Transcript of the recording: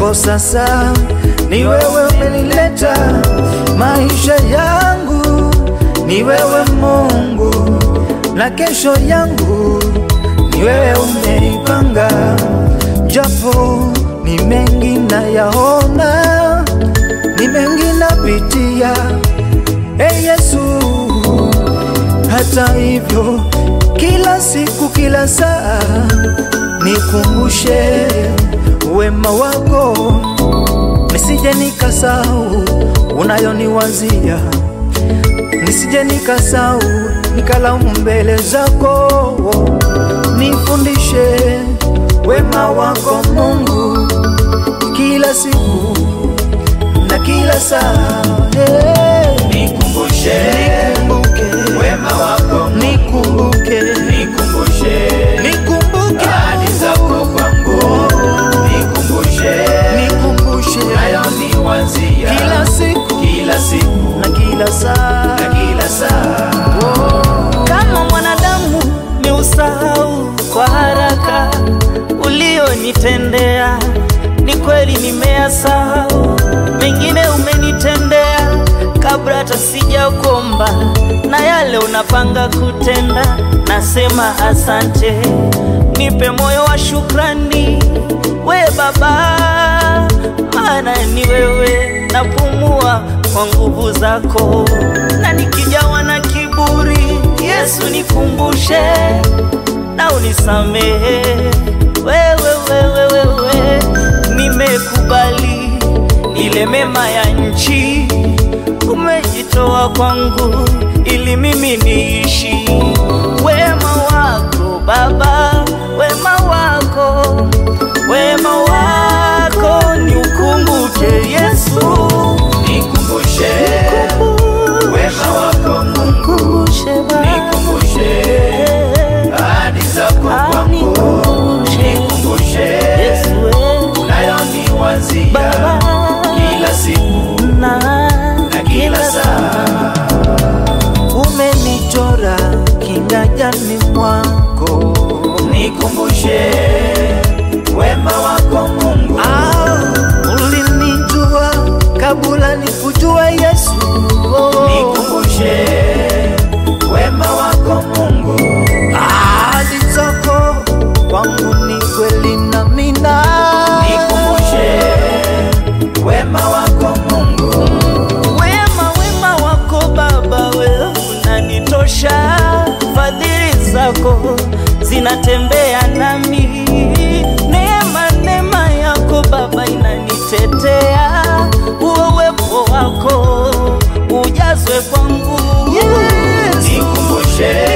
japo sasa ni wewe umenileta maisha yangu, ni wewe Mungu, na kesho yangu ni wewe umeipanga, japo ni mengi nayaona, ni mengi napitia, e Yesu. Hata hivyo, kila siku, kila saa nikumbushe wema wako, nisije nikasahau unayoniwazia, nisije nikasahau nikalaumu mbele zako. Nifundishe wema wako Mungu, kila siku na kila saa. Hey. Nikumbushe Nikumbuke wema wako, nikumbuke nikumbushe nikumbuke ahadi zako kwangu, nikumbushe nikumbushe unayoniwazia kila siku kila siku na kila saa na kila saa. kama mwanadamu ni usahau kwa haraka ulionitendea. Ni kweli nimeyasahau, mengine umenitendea kabla hata sijakuomba, na yale unapanga kutenda, nasema asante. Nipe moyo wa shukrani, we Baba, maana ni wewe napumua kwa nguvu zako, na nikijawa na kiburi, Yesu nikumbushe na unisamehe. Wewe wewe wewe, nimekubali ile mema ya nchi umejitoa kwangu ili mimi niishi. Wema wako Baba, wema wako, wema wako ni ukumbuke Yesu, Nikumbushe wema wako Mungu, kumbushe Baba, nikumbushe ahadi zako kwangu, nikumbushe Yesu wewe unayoniwazia Baba kila siku na na kila saa. umenichora kinganjani mwako Nikumbushe wema wako Mungu, Ah, ulinijua kabla nikujua Yesu oh. nikumbushe wema wako Mungu, ahadi zako kwangu ni kweli na mina nikumbushe wema wako Mungu, Wema wema wako Baba, wewe unanitosha, fadhili zako zinatembea nami, neema neema yako Baba inanitetea, huo uwepo wako ujazwe kwangu Yes. nikumbushe